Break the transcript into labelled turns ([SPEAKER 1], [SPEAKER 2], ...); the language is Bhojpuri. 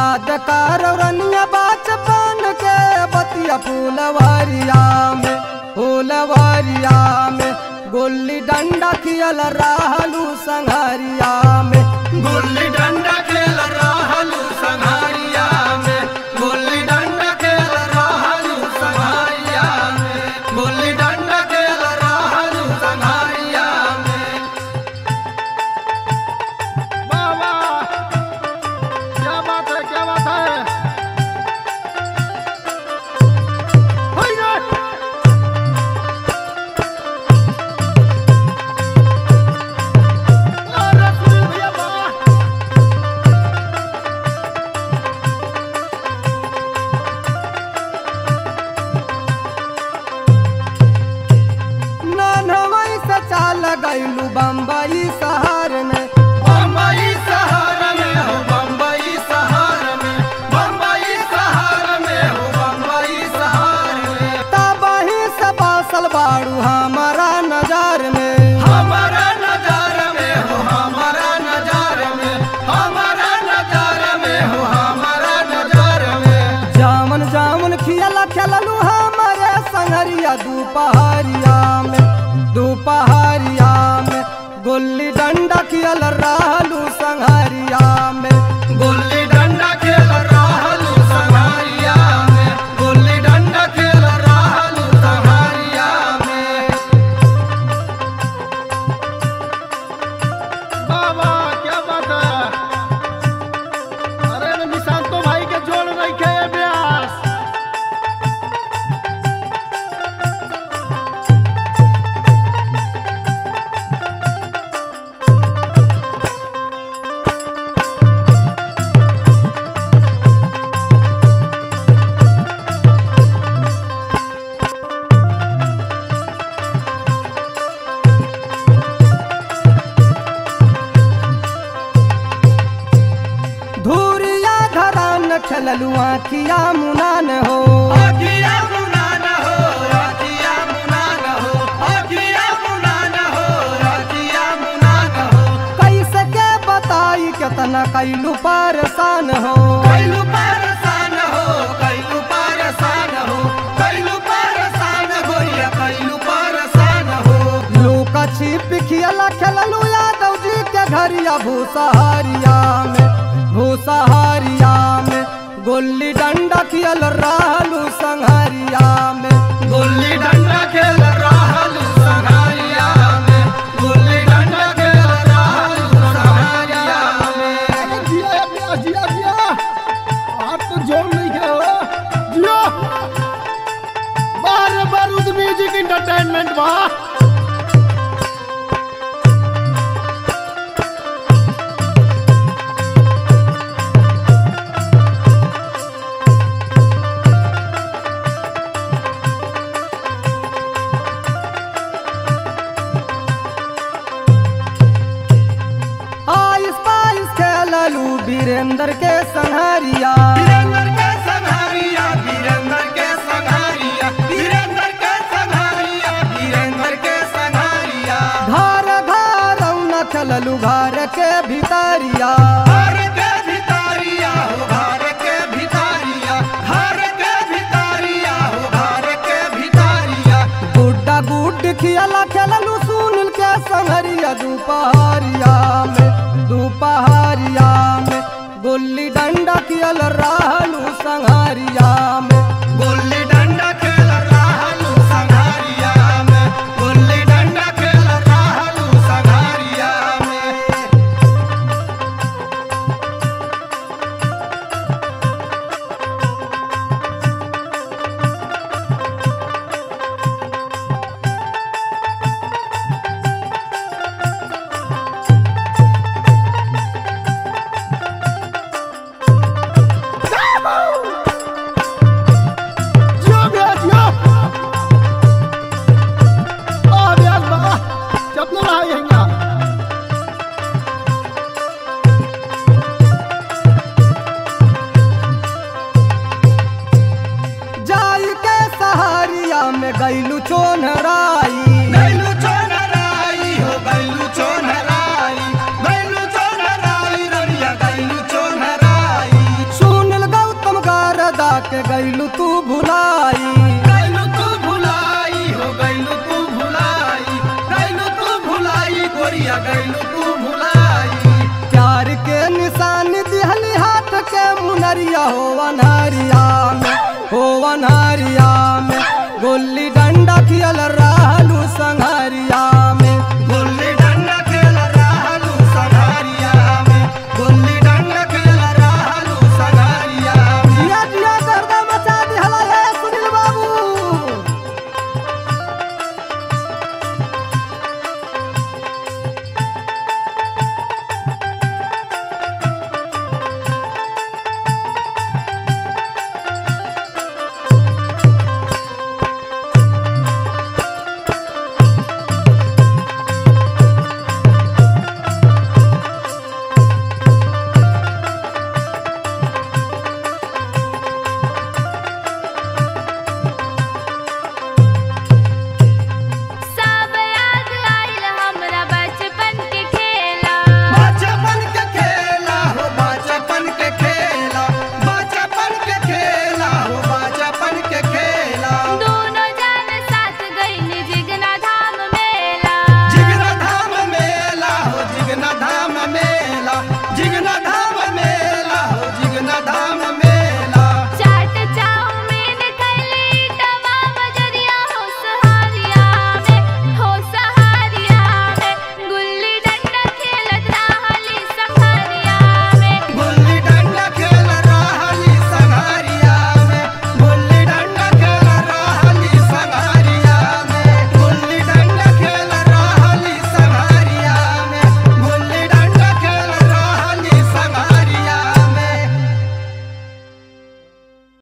[SPEAKER 1] याद कर रनिया बचपन के बतिया फूलवारिया में फूलवारिया में गुल्ली डंडा खियल रहलू संघरिया में
[SPEAKER 2] गुल्ली डंडा खेल रहलू संघारिया में गुल्ली डंडा खेल रहलू संघारिया में गुल्ली डंडा खेल रहलू संघारिया में
[SPEAKER 3] बाबा क्या बात है क्या बात है होई रे! अरे सुनील भैया बा!
[SPEAKER 1] ननवई से चाल गईलू बम्बई शहर में
[SPEAKER 2] बम्बई शहर में हो बम्बई शहर में बम्बई शहर में हो बम्बई शहर में
[SPEAKER 1] तबही से बासल बाड़ू हमारा नजर में
[SPEAKER 2] हमारा नजार में हो हमारा नजार में हमारा नजार में हो हमारा नजार में
[SPEAKER 1] जामन जामन खियल खेललू हमारे संगरिया दोपहरिया में दोपहरिया में गुल्ली डंडा खियल रहलू संगरिया में
[SPEAKER 2] गुल्ली डंडा खेल रहलू संघारिया में गुल्ली डंडा खेल रहलू संघारिया में
[SPEAKER 3] बाबा क्या बात है अरे निशांतो भाई के जोड़ नहीं खे ब्यास
[SPEAKER 1] धूरिया घरान खेललू आखिया मुनान हो
[SPEAKER 2] अखिया मुनान हो अखिया मुनान हो अखिया मुनान हो अखिया मुनान हो
[SPEAKER 1] कैसे के बताई केतना कैलू परेशान हो
[SPEAKER 2] कैलू परेशान हो कैलू परेशान हो कैलू परेशान गोरिया कैलू परेशान हो
[SPEAKER 1] लूका छिप खियला खेललू यादव जी के घरिया भूसहारिया में भूसहारिया में गुल्ली डंडा खियल रहलू संघरिया में
[SPEAKER 2] गुल्ली डंडा खेल रहलू संघारिया में गुल्ली डंडा खेल रहलू संघारिया में
[SPEAKER 3] अरे जिया या ब्यास जिया जिया आप तो जोड़ नहीं खे हो जिया बार बारूद म्यूजिक इंटरटेनमेंट बा
[SPEAKER 1] आइस पाइस खेललू वीरेंद्र के संघरिया
[SPEAKER 2] वीरेंद्र के संघारिया वीरेंद्र के संघारिया वीरेंद्र के संघारिया वीरेंद्र के संघारिया
[SPEAKER 1] घर घर न खेललू घर के भीतरिया
[SPEAKER 2] घर के भितारिया हो घर के भितारिया घर के भितारिया हो घर के भितारिया
[SPEAKER 1] गुड्डा गुड खियला खेललू सुनील के संघरिया दोपहरिया में दोपहरिया में गुल्ली डंडा खियल रहलू संघरिया में
[SPEAKER 2] गुल्ली डंडा खेल रहलू संघारिया में गुल्ली डंडा खेल रहलू संघारिया में गोरिया गैलू तू भुलाई
[SPEAKER 1] प्यार के निशान दिहली हाथ के मुनरिया हो अनहरिया में हो अनहरिया में गोली